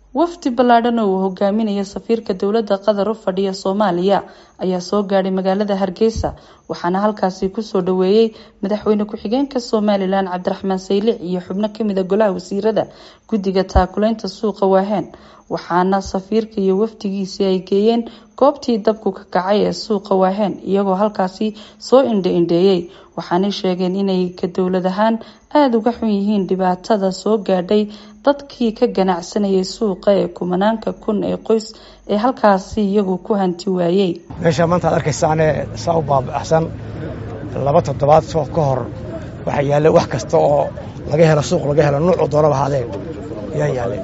wafdi ballaadhan oo uu hogaaminayo safiirka dowladda qatar u fadhiya soomaaliya ayaa soo gaadhay magaalada hargeysa waxaana halkaasi kusoo dhaweeyey madaxweyne ku-xigeenka somalilan cabdiraxmaan saylic iyo xubno kamida golaha wasiirada guddiga taakuleynta suuqa waaheen waxaana safiirka iyo wafdigiisii ay geeyeen goobtii dabku ka kacay ee suuqa waaheen iyagoo halkaasi soo indha indheeyey waxaanay sheegeen inay ka dowlad ahaan aada uga xun yihiin dhibaatada soo gaadhay dadkii ka ganacsanayay suuqa ee kumanaanka kun ee qoys ee halkaasi iyagu ku hanti waayey meesha maanta ad arkaysaane saa u baabaxsan laba toddobaad soo ka hor waxaa yaallay wax kasta oo laga helo suuq laga helo nuucu doonaba ahaadee yaa yaallay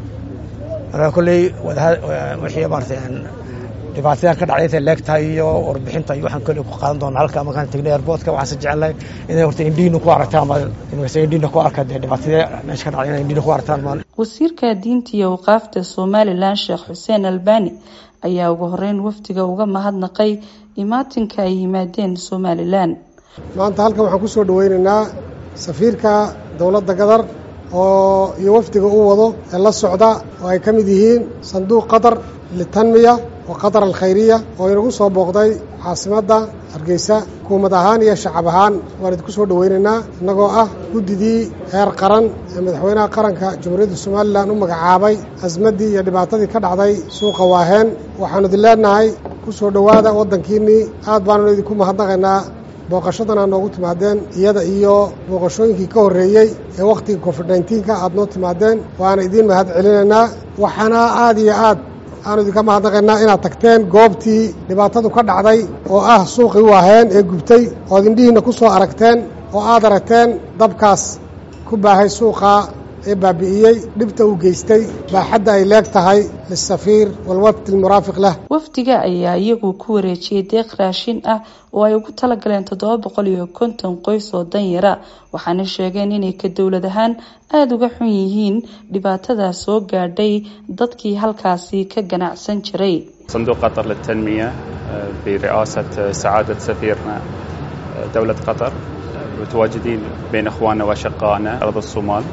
marka kolley wixii maarata dhibaatadan ka dhacday intay leegtahay iyo warbixinta iyo waxaan kolley ku qaadan doonaa halka markaan tegnay airportka waxaanse jecelnahay inay horta indhiina ku aragtaan indhiina ku arka dee dhibaatadee meesha ka dhacday inay indhiina ku aragtaan maan wasiirka diinta iyo waqaafta somalilan sheekh xuseen albani ayaa ugu horeyn wafdiga uga mahadnaqay imaatinka ay yimaadeen somalilan maanta halkan waxaan kusoo dhaweynaynaa safiirka dowladda qatar oo iyo wafdiga uu wado ee la socda oo ay ka mid yihiin sanduuq qatar litanmiya oo qatar alkhayriya oo inagu soo booqday caasimadda hargeysa hukuumad ahaan iyo shacab ahaan waan idinku soo dhaweynaynaa innagoo ah guddidii heer qaran ee madaxweynaha qaranka jamhuuriyadda somalilan u magacaabay asmaddii iyo dhibaatadii ka dhacday suuqa waaheen waxaanu idin leenahay ku soo dhowaada waddankiinnii aad baannu idinku mahadnaqaynaa booqashadana noogu timaadeen iyada iyo booqashooyinkii ka horreeyey ee wakhtiga covid nneteen-ka aad noo timaadeen waana idiin mahad celinaynaa waxaana aad iyo aad aanu idinka mahadnaqaynaa inaad tagteen goobtii dhibaatadu ka dhacday oo ah suuqii waaheen ee gubtay ood indhihiinna ku soo aragteen oo aad aragteen dabkaas ku baahay suuqa ee baabi'iyey dhibta uu geystay baaxadda ay leeg tahay lisafiir walwafdi almuraafiq lah wafdiga ayaa iyagu ku wareejiyey deeq raashin ah oo ay ugu talagaleen toddoba boqol iyo konton qoys oo danyara waxaana sheegeen inay ka dowlad ahaan aada uga xun yihiin dhibaatadaa soo gaadhay dadkii halkaasi ka ganacsan jiray صندوق قطر للتنمية برئاسة سعادة سفيرنا دولة قطر متواجدين بين اخواننا واشقائنا ارض الصومال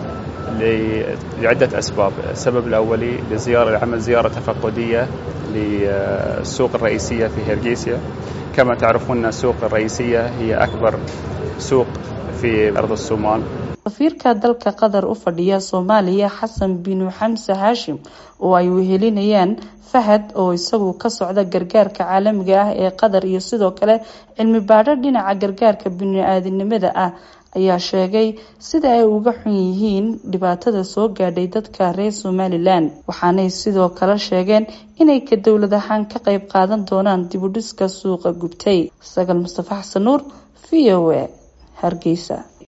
لعدة أسباب السبب الأولي لزيارة لعمل زيارة تفقدية للسوق الرئيسية في هرجيسيا كما تعرفون السوق الرئيسية هي أكبر سوق في أرض الصومال safiirka dalka qatar u fadhiya soomaaliya xasan binu xamse haashim oo ay wehelinayaan fahad oo isagu ka socda gargaarka caalamiga ah ee qatar iyo sidoo kale cilmi baadho dhinaca gargaarka bini-aadinimada ah ayaa sheegay sida ay uga xun yihiin dhibaatada soo gaadhay dadka reer somalilan waxaanay sidoo kale sheegeen inay ka dowlad ahaan ka qayb qaadan doonaan dibudhiska suuqa gubtay sagal mustafa xasan nuur v o a hargeysa